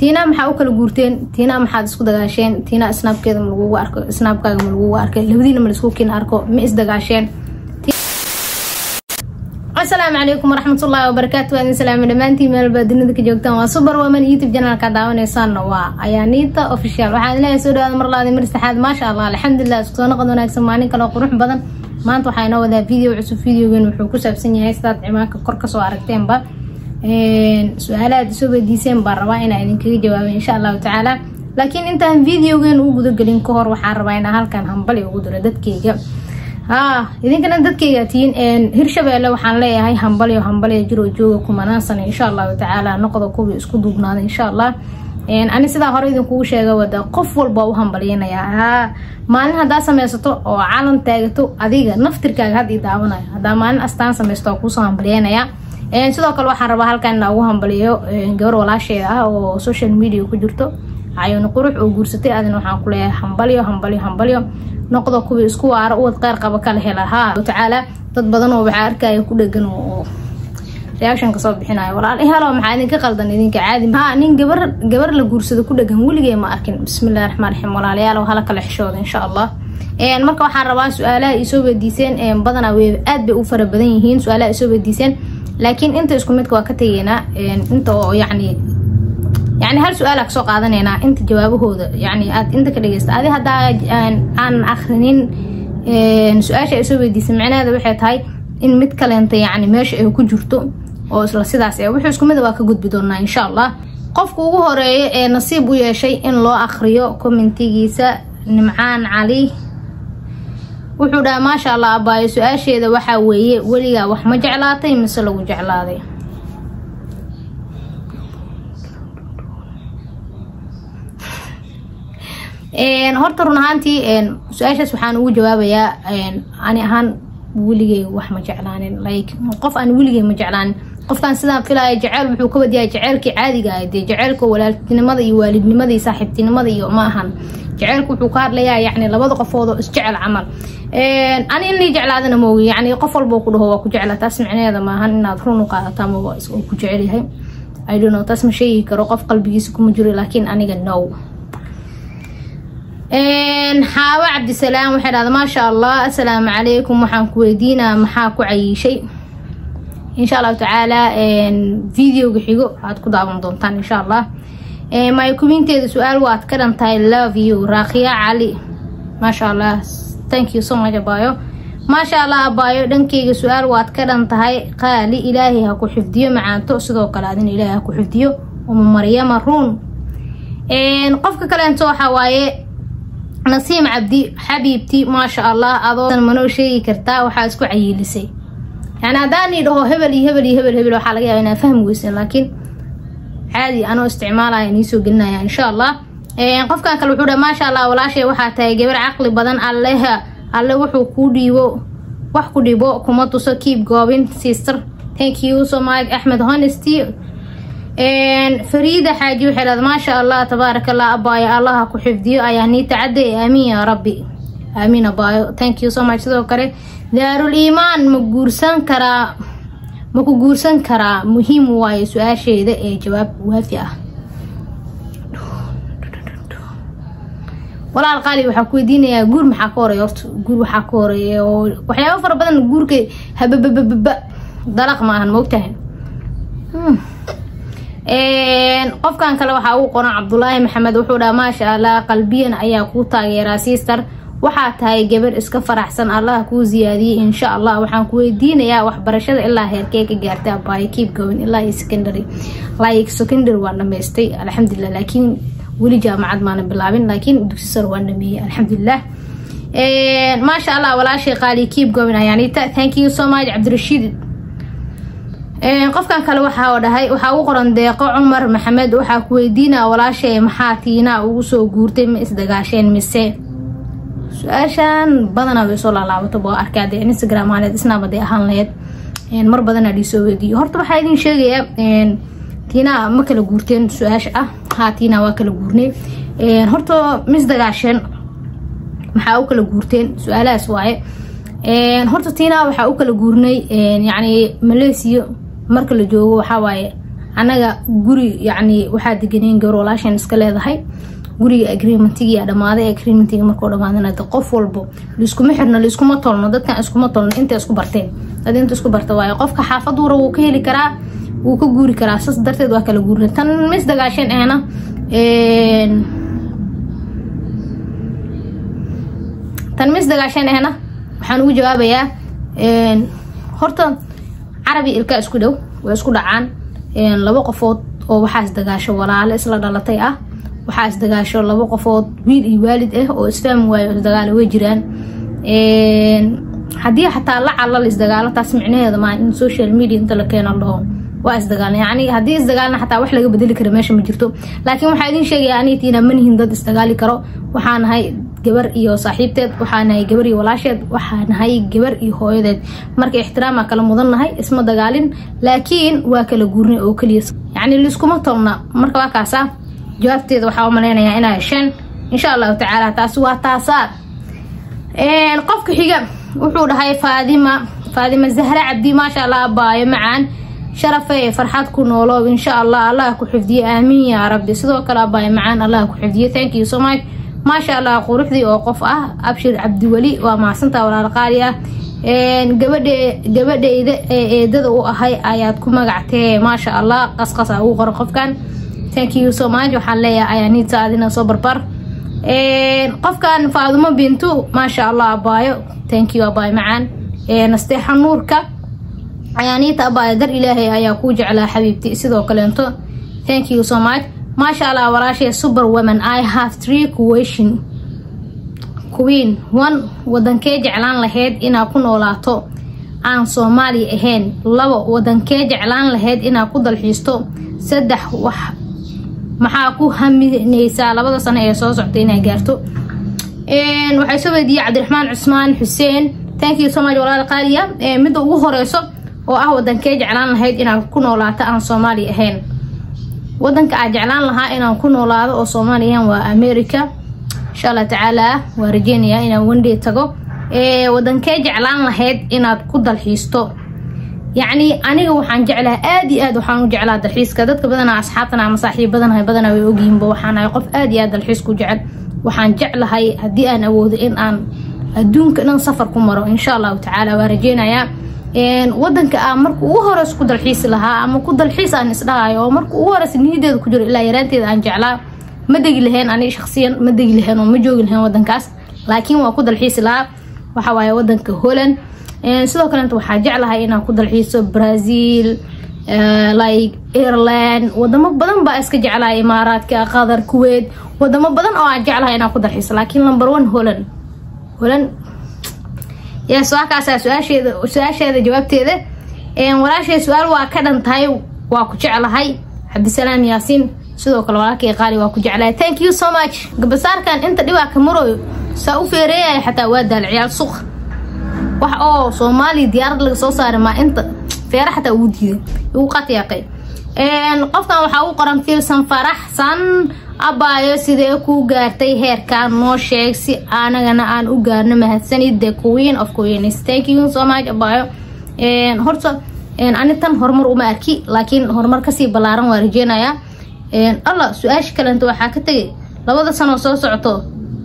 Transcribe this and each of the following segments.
tiina maxaa u kala guurteen tiina maxaad isku dagaasheen tiina snaabkeeda ma lagugu arko snaabkaaga ma lagugu arkay labadiina ma laisku kin arko ma isdagaasheen asalaamu calaykum waraxmatullaahi wabarakaatu waa idin salaamay dhammaantiin meelbaa dunida ka joogtaan waa super woman youtube janalka daawanaysaanna waa ayaaniita official waxaan leeyahay soo dhawaada mar laadi mar saxaad maasha allah alxamdulilah isku soo noqod wanaagsan maalin kale oo qurux badan maanta waxaa inoo wadaa video cusub videogan wuxuu ku saabsan yahay sidaad cimaanka kor kasoo aragteenba su-aalahaad isoo weydiiseen baan rabaa inaa idinkaga jawaabay insha allahu tacaala laakiin intaan videogan u gudagelin ka hor waxaan rabaa inaa halkan hambali ugu diro dadkeyga haa idinkana dadkeyga tihiin hirshabeelle waxaan leeyahay hambalyo hambalya jiroo jooga kumanaan sano insha allahu tacaala noqda kuwii isku duubnaada insha allah ani sidaa hore idinkugu sheega wada qof walba u hambalyanayaa haa maalin haddaa sameysato oo calan taagato adiga naftirkaaga had ii daawanayo haddaa maalin astaan sameysto oo kuusoo hambalyanaya sidoo kale waxaan rabaa halkan inaa ugu hambaliyo gabar walaasheeda ah oo social media ku jirto cayoni qurux oo guursatay adina waxaan ku leeyahay hambalyo hambalyo hambalyo noqdo kuwii isku waara uwad qeyr qaba kala hela haa tacaala dad badan oo waxaa arkaya ku dhegan oo reaction kasoo bixinayo walaal helo maxaa idinka qaldan idinka caadi ha nin gabar gabar la guursado ku dhegan weligee ma arkin bismillahi raxmaan raxiim walaalayaal hala kala xishooda insha allah marka waxaan rabaa su-aalaha isoo weydiiseen badanaa wey aad bay u fara badan yihiin su-aalaha isoo weydiiseen laakiin inta isku midka waa ka tegeynaa inta oo yacni yani hal su-aala kasoo qaadanaynaa inta jawaabahooda yani aad inta ka dhegeysta adi haddaa aan akrinin su-aasha ay soo weydiisay micnaheeda waxay tahay in mid kaleenta yani meesha ay ku jirto oo isla sidaas e wuxuu isku mida waa ka gudbi doonaa insha allah qofka ugu horeeya ee nasiib u yeeshay in loo akriyo commentigiisa nimcaan cali wuxuu dhaha maasha allah abaayo su-aasheeda waxaa weeye weligaa wax ma jeclaatay mise lagu jeclaaday horta run ahaantii su-aashaas waxaan ugu jawaabayaa ani ahaan weligey wax ma jeclaanin like qof aan weligey ma jeclaanin qofkaan sidaan filaya jeceyl wuxuu ka wadiyaa jeceylkii caadiga ah dee jeceylka walaaltinimada iyo waalidnimada iyo saaxiibtinimada iyo ma ahan jeceylku wuxuu ka hadlayaa yani labada qofood oo isjecel camal ani in lii jeclaadana moogi yani qof walboo ku dhaho waa ku jecla taas micnaheeda maahan inaad run u qaadataa ma oo ku jecelyahay i don't know taas ma sheegi karo qof qalbigiisa kuma jiro laakiin aniga no xaawo cabdisalaam waxay dhahda maasha allah assalaamu calaykum waxaan ku weydiinaa maxaa ku cayiishay insha allahu tacaala videoga xigo aad ku daawan doontaan insha allah maykuminteeda su-aal waad ka dhan tahay love you raakhiya cali maasha allah thank you so much abaayo maasha allah abaayo dhankeyga su-aal waad ka dhan tahay qaali ilaahay ha ku xifdiyo macaanto sidoo kale adina ilaahay ha ku xifdiyo uma maryama ruun qofka kaleento waxaa waaye nasiim cabdi xabiibti maasha allah adoo manoo sheegi kartaa waxaa isku cayiilisay yani haddaanii dhaho hebel iyo hebel iyo hebel hebel waxaa laga yaaba inaa fahmi weysan laakiin caadi anoo isticmaalaya niisoo gelinaya insha allah qofkan kale wuxuu dha maasha allah walaashay waxaa tahay gabar caqli badan alleha alle wuxuu kuu dhiibo wax ku dhibo kuma tuso keep goobin sister thank you so much axmed honesty fariida xaaji waxay dhahda maasha allah tabaaraka allah abaayo allaha ku xifdiyo ayaa nii tacadday aamiin yaa rabbi aamiin abaayo thank you so much sidoo kale daarul iimaan ma guursan karaa ma ku guursan karaa muhiim waayo su-aasheeda ee jawaab waafi ah walaal qaali waxaa ku weydiinayaa guur maxaa ka horeeya horta guur waxaa ka horeeya oo waxyaabo fara badan guurka hababababa dalaq ma ahan maogtahay qofkan kale waxaa ugu qoran cabdulaahi maxamed wuxuu dhaha maasha allah qalbiyan ayaa kuu taageeraa sister waxaa tahay gabar iska faraxsan allah kuu siyaadiyey insha allah waxaan ku weydiinayaa waxbarashada ilaa heerkee ka gaartay abaayo keep going ilaa iyo secondary like secondary waan dhamaystay alxamdulilah laakiin weli jaamacad maana bilaabin laakiin dugsi sar waan dhameeyey alxamdulilah maasha allah walaashay qaali keep going ayaanita thank you so much cabdirashiid qofkan kale waxaa dhahay waxaa ugu qoran deeqo cumar maxamed waxaa ku weydiinaa walaashay maxaa tiinaa ugu soo guurtay ma isdagaasheen mise su-aashan badanaa way soo laalaabato boo arkay adee instagram ahaneed isnaab hadee ahaan laheyd mar badanaa dhiisoo weydiiyo horta waxaa idin sheegayaa tiinaa ma kala guurteen su-aasha ah haa tiinaa waa kala guurnay horta ma isdagaasheen maxaa u kala guurteen su-aalahaas waaye horta tiinaa waxaa u kala guurnay yacni malaysia marka la joogo waxaa waaye anaga guri yacni waxaa deganeen gabar walaashan iska leedahay guriga agreementigia dhamaaday agreementiga markuu dhamaadana qof walbo liiskuma xirno liiskuma tolno dadkan iskuma tolno inta isku barteen dad inta isku barta waayo qofka xaafad wura wuu ka heli karaa wuu ka guuri karaa saas darteed waa kala guurina tan mis dagaasheen ahna tan mis dagaasheen ahna waxaan ugu jawaabayaa horta carabi ilkaa isku dhow way isku dhacaan laba qofood oo waxaa isdagaasho walaalo isla dhalatay ah waxaa isdagaasho laba qofood wiil iyo waalid ah oo isfahmi waayo isdagaalo way jiraan haddii xataa la calal isdagaalo taas micnaheeda maa in social media inta la keeno dhaho waa isdagaalna yani haddii isdagaalna xataa wax laga bedeli kara meesha ma jirto laakiin waxaa idin sheegaya aniitiina manihin dad isdagaali karo waxaa nahay gabar iyo saaxiibteed waxaa nahay gabar iyo walaasheed waxaa nahay gabar iyo hooyadeed marka ixtiraamaa kala mudan nahay isma dagaalin laakiin waa kala guurnay oo keliya yacni liiskuma tolna marka waa kaasa jawaabteeda waxaa u malaynayaa inaa hesheen insha allahu tacaala taasi waa taasaa qofka xiga wuxuu dhahay faadima faadima zahra cabdi maasha allah abaayo macaan sharafe ee farxad ku nooloob insha allah allah ku xifdiye aamiin yaa rabbi sidoo kale abaayo macaan allah ku xifdiye thank you so much maasha allah quruxdii oo qof ah abshir cabdiweli waa mahadsantaa walaal qaali ah gabadhe gabadhayda ee eedada u ahay ayaad ku magactee maasha allah qasqasa ugu qoran qofkan thank you so much waxaan leeyahay ayaaniita adina soo barbar qofkan faadumo bintu maasha allah abaayo thank you abaayo macaan nasteexa nuurka ayaaniita abaayo dar ilaahay ayaa kuu jeclaa xabiibti sidoo kaleento thank you so much maasha allah walaashay super women i have three question queen one wadankee jeclaan lahayd inaad ku noolaato aan soomaali ahayn labo wadankee jeclaan lahayd inaad ku dalxiisto saddex wax maxaa ku haminaysaa labada sano ee soo socta inaa gaarto waxay soo weydiiyey cabdiraxmaan cusmaan xuseen thank you so much walaal qaaliya midda ugu horeyso oo ah wadankee jeclaan lahayd inaad ku noolaato aan soomaali ahayn wadanka aad jeclaan lahaa inaan ku noolaado oo soomaali ahayn waa america insha allah tacaala waa rajeynayaa inaan wandhay tago wadankee jeclaan lahayd inaad ku dalxiisto yacni aniga waxaan jeclaha aad iyo aad waxaan u jeclaa dalxiiska dadka badanaa asxaabtana ama saaxiib badanahay badanaa way ogyihiinba waxaan ahay qof aad iyo aad dalxiis ku jecel waxaan jeclahay haddii aan awoodo in aan adduunka dhan safar ku maro insha allahu tacaala waa rajeynayaa wadanka aan marka ugu horeys ku dalxiisi lahaa ama ku dalxiis aan isdhahayo oo marka ugu horeys niyadeeda ku jiro ilaa yaraanteeda aan jeclaa ma degi lahayn aniga shaksiyan ma degi lahayn oo ma joogi lahayn wadankaas laakiin waa ku dalxiisi lahaa waxa waaye wadanka holland sidoo kalenta waxaa jeclahay inaan ku dalxiiso brazil like ireland wadamo badan baa iska jeclahay imaaraadka qatar kuwait wadamo badan oo aan jeclahay inaan ku dalxiiso laakiin number one holland holland yes waa kaasa su-aasheeda su-aasheeda jawaabteeda walaashay su-aal waa ka dhan tahay waa ku jeclahay cabdisalaam yaasiin sidoo kale walaalkay qaali waa ku jeclahay thank you so much gabasaarkan inta dhibaa ka marooyo saa u feereeyaya xataa waa daal ciyaal suq wax oo soomaaliya diyaarad laga soo saaray maa inta feere xataa ugu diiday ugu qatyaaqay qofkan waxaa u qoran filsan faraxsan abaayo sidee ku gaartay heerkan noo sheeg si anagana aan u gaarno mahadsanid the queen of queens thank you so much abaayo horta ani tan horumar uma arki laakiin horumar kasii ballaaran waa rajeynayaa alla su-aasha kalenta waxaa ka tegay labada sanoo soo socoto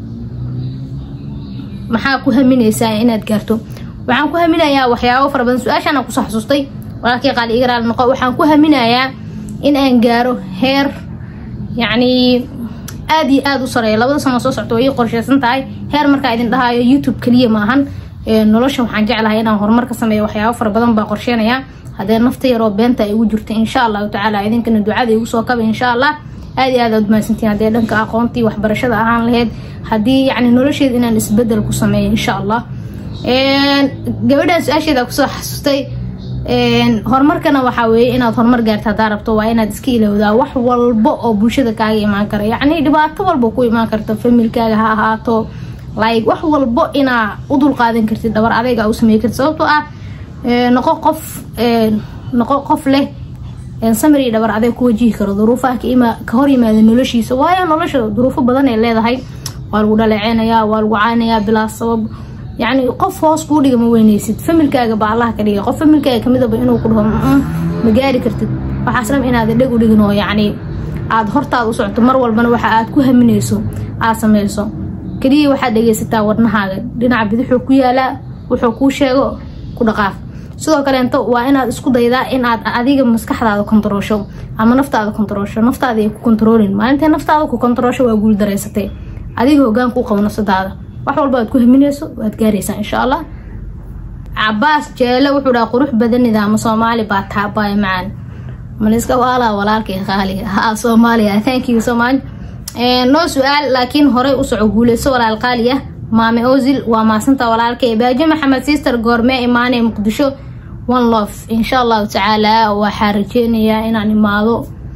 maxaa ku haminaysaa inaad gaarto waxaan ku haminayaa waxyaabo fara badan su-aashaana kusoo xasuustay walaalkii qaali iga raali noqo waxaan ku haminayaa in aan gaaro heer yacni aada iyo aada u sareeya labada sano soo socto way ii qorsheysan tahay heer markaa idin dhahayo youtube keliya maahan nolosha waxaan jeclahay inaan horumar ka sameeyo waxyaabo fara badan baa qorsheenaya haddee nafta yaroo beenta ay ugu jirta insha allahu tacaala idinkana ducada igu soo kaba insha allah aada iyo aad aad mahadsantiin haddee dhanka aqoontii waxbarashada ahaan lahayd haddii yacni nolosheeda inaan isbedel ku sameeyo insha allah gabadhaan su-aasheeda kusoo xasuustay horumarkana waxaa weeye inaad horumar gaarta haddaa rabto waa inaad iska ilowdaa wax walba oo bulshada kaaga imaan kara yacni dhibaato walba ku imaan karta familkaaga ha ahaato like wax walbo inaa u dulqaadan kartid dhabar adayga u samey kartid sababtoo ah noqo qof noqo qof leh samary dhabar adeeg ku wajihi karo duruufaha ka hor yimaada noloshiisa waayo nolosha duruufo badan ay leedahay waa lagu dhaleeceynayaa waa lagu caanayaa bilaa sabab yacni qof hoos kuu dhiga ma weyneysid familkaaga ba allaha ka dhigay qof familkaaga kamidaba inuu ku dhaho ma gaari kartid waxaas dham inaad dheg u dhigin oo yacni aada hortaada u socoto mar walbana waxa aad ku haminayso aad sameyso keliya waxaad dhegaysataa wadnahaaga dhinaca bidixuu ku yaalaa wuxuu kuu sheego ku dhaqaaf sidoo kaleento waa inaad isku daydaa in aad adiga maskaxdaada kontaroosho ama naftaada kontaroosho naftaada ay ku kontaroolin maalintay naftaada ku kontaroosho waa guul dareysatay adiga hogaan kuu qabo nafsadaada wax walba aad ku haminayso waad gaaraysaa insha allah cabaas jeele wuxuu dhaha qurux badan nidaamo soomaali baa taabaya macaan maliska waalaa walaalkay qaaliga ha soomaaliya thank you so much noo su-aal laakiin horey u soco guuleyso walaal qaali ah maame ozil waa maasanta walaalkay baajo maxamed sister goormee imaanee muqdisho one lof insha allahu tacaala waxaa rajeynayaa inaan imaado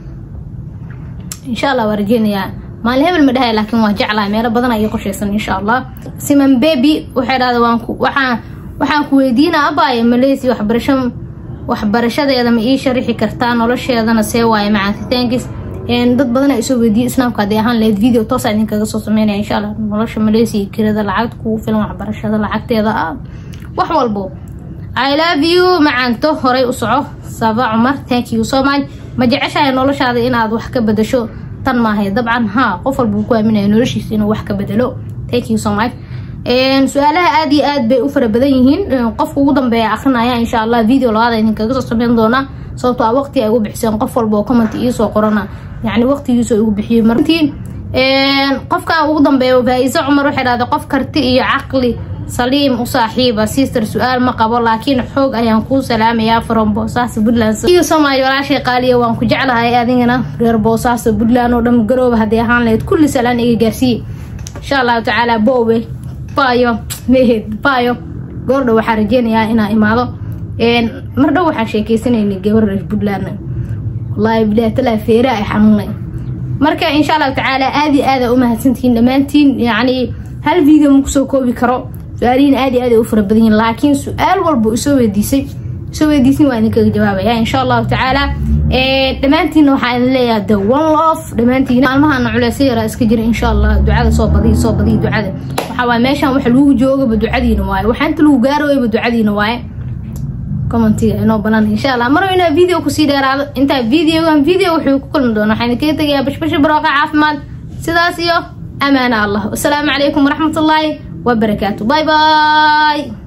insha allah waa rajeynayaa maalin hebel ma dhahay laakiin waa jeclaa meelo badan ayay qorsheysan insha allah siman baby waxay dhahda waxaan waxaan ku weydiinaa abaayo maleysi waxbarasho waxbarashadeeda ma ii sharixi kartaa nolosheedana see waaye macaantitaankis dad badan ay soo weydiiyey islaamka haddii ahaan lahayd video toosa idinkaga soo sameynaya insha allah nolosha maleysiya kirada lacagta kugu filan waxbarashada lacagteeda ah wax walbo i love you macaanto horay u soco saba cumar thank you so much ma jeceshahay noloshaada inaad wax ka bedasho tan maahay dabcan haa qof walba uu ku aaminaya noloshiisa inuu wax ka bedelo thank you so much su-aalaha aada iyo aad bay u fara badan yihiin qofka ugu dambeeya akrinaya insha allah video labaada idinkaga soo sameyn doonaa sababto a waqti ay ugu bixiseen qof walba oo comment iisoo qorana yani waqtigiisu igu bixiyey martii qofkan ugu dambeeya faa-iise cumar waxay dhahday qof karti iyo caqli saliim u saaxiiba sister su-aal ma qabo laakiin xoog ayaan kuu salaamayaa from boosaaso puntland iyo soomaaliya walaashay qaaliya waan ku jeclahay adigana reer boosaaso puntland oo dhan garooba haddii ahaan lahayd kulli salaan iga gaarsiiye insha allahu tacaala boowe bayo mehed bayo goordhow waxaa rajeynayaa inaa imaado mar dhow waxaan sheekeysanaynay gabar reer puntland wallaahi bilaatala feera ay xanuunay marka insha allahu tacaala aada iyo aada u mahadsantihiin dhammaantiin yacni hal video ma kusoo koobi karo su-aalihiin aada iyo aad ay u fara badan yihin laakiin su-aal walba isoo weydiisay isoo weydiisin waa idinkaga jawaabaya insha allahu tacaala dhammaantiinna waxaa idin leeyahay the one love dhammaantiin maalmahana culeysyo yaraa iska jira insha allah ducada soo badiya soo badiya ducada waxaa waaye meeshaan waxa lagu joogaba ducadiina waaye waxaa inta lagu gaarooyaba ducadiina waaye commentiga inoo banaan insha allah maro inaa video kusii dheeraado intaa videogan video wuxuu ku kulmi doona waxaan idinkaga tegayaa bashbasha barooqa caafimaad sidaas iyo amaana allah wasalaamu calaykum waraxmatullaahi wabarakaatu bye bye